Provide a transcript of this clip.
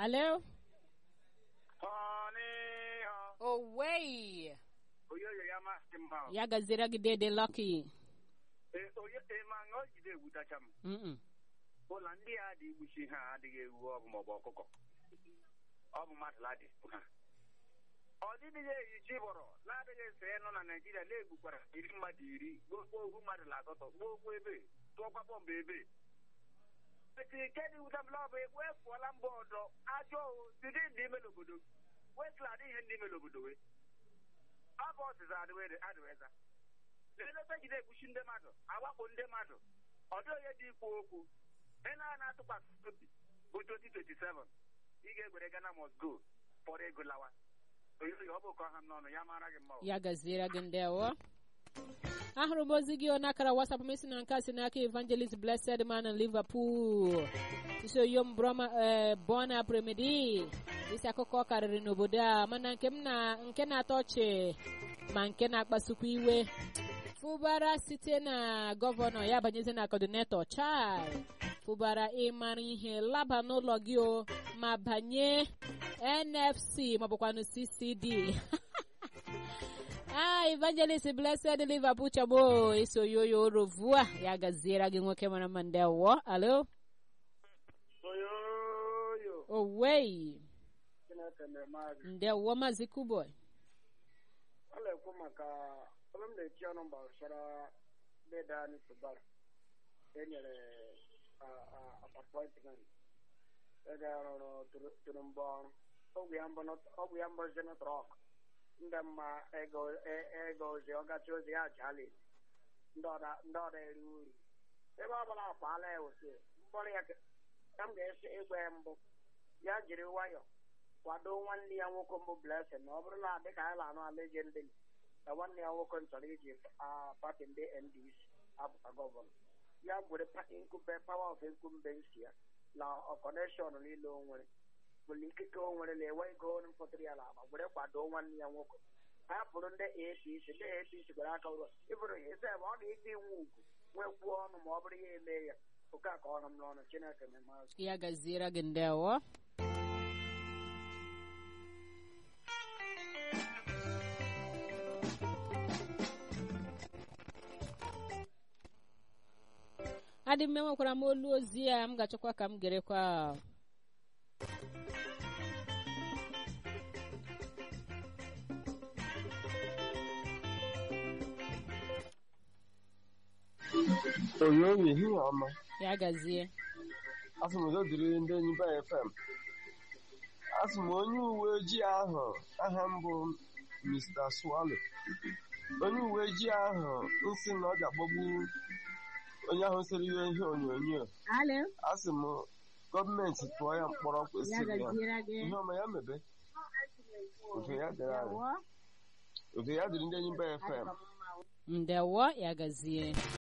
Alo? Ọnịha. Owei. Oyoyo ya masị mma. Ya gazira gị dede Lucky. Ee, onye ee, ma ọ jide ewutacha m. Mm-mm. Ụlọ ndị a dị igbuchi ha adịghị ewu ọgụ maọbụ ọkụkọ. Ọ bụ mmadụ ladị ha. Ọ dịdịghị ehichi bọrọ na-adịghị ese nọ na Naịjirịa na-egbukwara iri mmadụ iri gbogbo ohu mmadụ na asatọ gbogbo ebe tụọkwa bọmbụ ebe eti nke dị wuta m bụ ekwe pụọla mba ọdọ ajọ ohu siri ndị ime n'obodo wetụla adị ihe ndị ime n'obodo we ọ bụ ọsịsa adịweza leleta jide egbuchi ndị mmadụ awakpo ndị mmadụ ọ dị onye dị ikwu okwu ị na na-atụkwasị obi bụ 2027 ị ga-egwere Ghana must go fọrọ ego lawa oyoyo ọ bụ ka ọha m n'ọnụ ya mara gị mma o. Ya gazira gị ndewo. ahụrụ m ozi gị n'akara WhatsApp m isi na nke a si n'aka Evangelist Blessed Man in Liverpool isi oyom broma ee bona premidi isi akụkọ karịrị n'obodo a mana nke m na nke na-atọ ọchị ma nke na-akpasukwa iwe fụbara site na gọvanọ ya banyezi na kọdinetọ chai fụbara ịmara ihe laba n'ụlọ gị o ma banye NFC maọbụkwanụ CCD Ah, Evangelist Blessed Liverpool chabo iso yoyo rovua ya gaziera gị nwoke mara mma ndewo alo oyoyo owei Chineke na-eme ndewo mazi kuboy ọ na-ekwu maka ebe m na-echi ọnụ gbasara deda anyị tụbara enyere apọintment ede rụrụ tụrụ mbọ ọrụ ọgwụ ya mbụ ọgwụ ya mbụ zi trọk ndị mma ego ego ozi ọgachi ozi ya jali ndị ọda eri uru ebe ọ bụla akwaala ya osi mkpọrọ ya ka m ga-esi ịgwa ya mbụ ya jiri nwayọọ kwado nwanne ya nwoke mbụ blessing na ọ bụrụ na dịka anyị na-anụ ala eje ndị na nwanne ya nwoke chọrọ iji pati ndị ndc apụta gọvanọ ya gwere nkube pawa of incumbents ya na ọkọneshọn niile o nwere nwere ikike o nwere na enwe ego mfọtụrụ ya n'agba were kwado nwanne ya nwoke hapụrụ ndị apc ndị apc gwere aka ụlọ ịbụrụ ya ese ma ọ ga-ede iwu ugwu nwekwuo ọnụ ma ọ bụrụ ya eme ya oke a ka ọnụ m n'ọnụ chineke memazụ ya gaziera gị ndewo adị m enwekwara m olu ozi ya m ga-achọkwa ka m gerekwa oyoyo ehihie ọma ya gazie asị m udo dịrị ndị enyi be fm asị m onye uwe ojii ahụ aha m bụ mr swallow onye uwe ojii ahụ nsị na ọ ga-agbagbu onye ahụ sere ihe ihe onyonyo alo asị m gọọmenti tụọ ya mkpọrọ kwesịrị ya gị ihe ọma ya mebe udo ya dịrị anyị udo ya dịrị ndị enyi be fm ndewo ya gazie